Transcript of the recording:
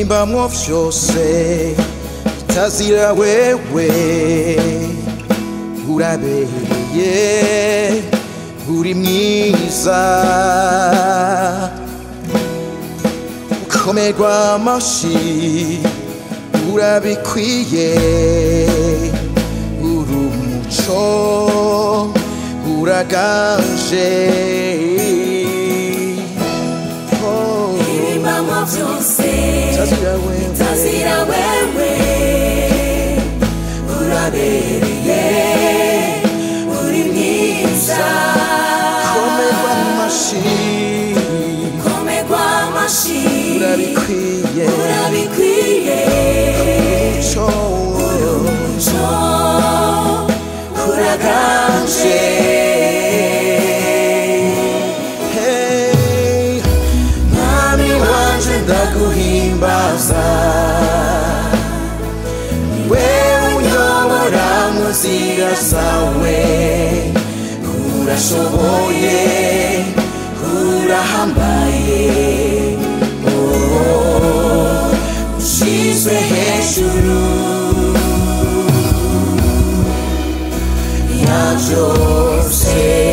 birimbamwo vyose bitazira wewe urabereye uri mwiza ukomerwa amashi urabikwiye uri umuco uraganje Oh, Ibimamo byose bitazira wewe bitazira wewe urabereye uri mwiza komerwa amashi komerwa amashi urabikwiye urabikwiye umuco umuco uraganje Hey, mwami wanje ndaguhimbaza we unyobora mu nzira zawe urashoboye urahambaye Oh, ushizwe hejuru ya byose